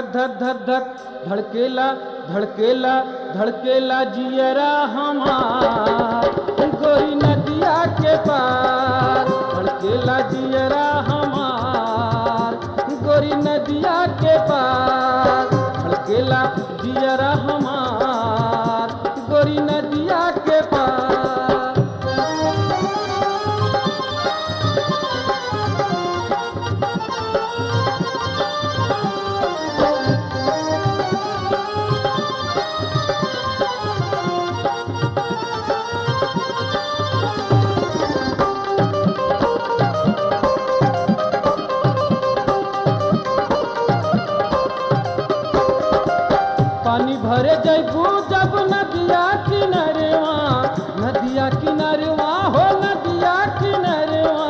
धक धक धक धक धड़केला धड़केला धड़केला जियरा हमार गोरी नदिया के पार धड़केला जियरा हमार गोरी नदिया के पार धड़केला जियरा हमार गोरी नदिया के पार पानी भरे जैबू जब नदिया किनारेवा नदिया किनारेवा हो नदिया किनारेवा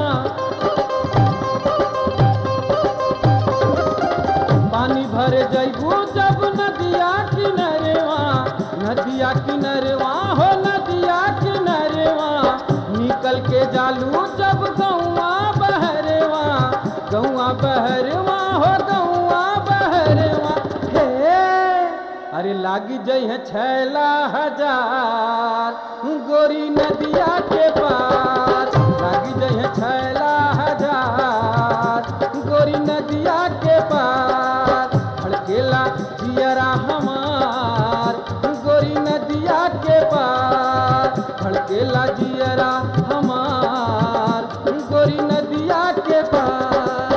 पानी भरे जैबू जब नदिया किनारेवा नदिया किनारेवा हो नदिया किनारेवा निकल के जालू जब गौआ बहरेवा गौआ बहरेवा हो गौआ बहरेवा हे अरे लागी जई है छैला हजार गोरी नदिया के पार लागी जई है छैला हजार गोरी नदिया के पार धड़केला जियरा हमार गोरी नदिया के पार धड़केला जियरा हमार गोरी नदिया के पार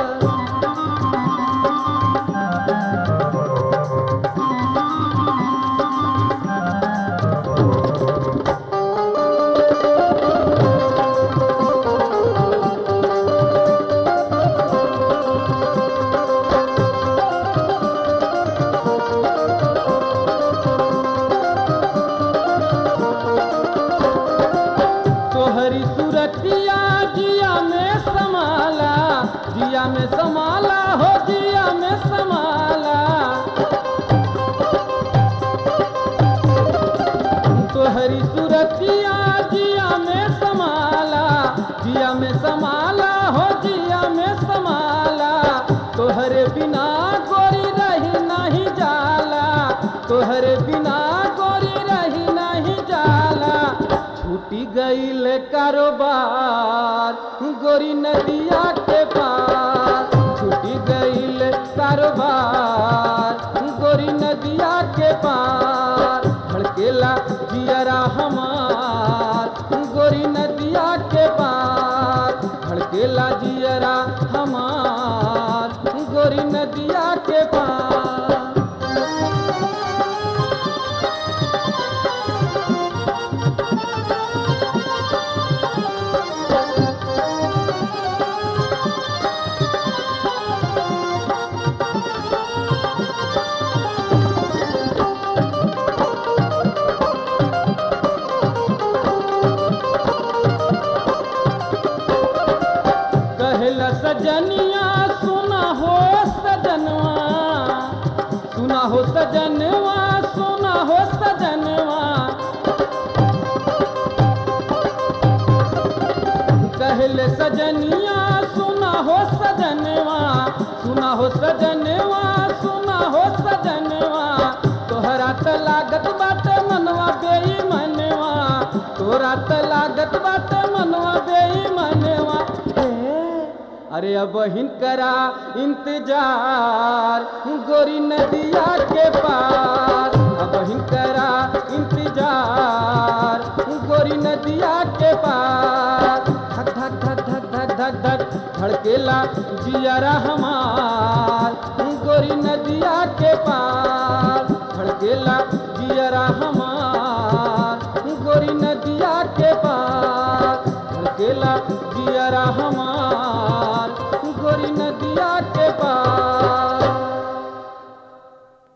तोहरी सूरतिया जिया में समाला जिया में समाला हो जिया में समाला तोहरी सूरतिया जिया में समाला जिया में समाला हो जिया में समाला तोहरे बिना गोरी रही नहीं जाला तोहरे बिना गोरी रही नहीं जाला छूटी गईल कारोबार गोरी नदिया के पार छूटी गईल कारोबार गोरी नदिया के पार धड़केला जियरा हमार गोरी नदिया के पार धड़केला जियरा हमार गोरी नदिया के पार कहला सजनिया सुना हो सजनवा सुना हो सजनवा सुना हो सजनवा कहले सजनिया सुना हो सजनवा सुना हो सजनवा सुना हो सजनवा तोहरा त लागत बात मनवा बेई मनवा तोरा त लागत बात मनवा बेई मनवा अरे अब हिनकरा इंतजार गोरी नदिया के पार अब हिनकरा इंतजार गोरी नदिया के पार धक धक धक धक धक धक धक धड़केला जियरा हमार गोरी नदिया के पार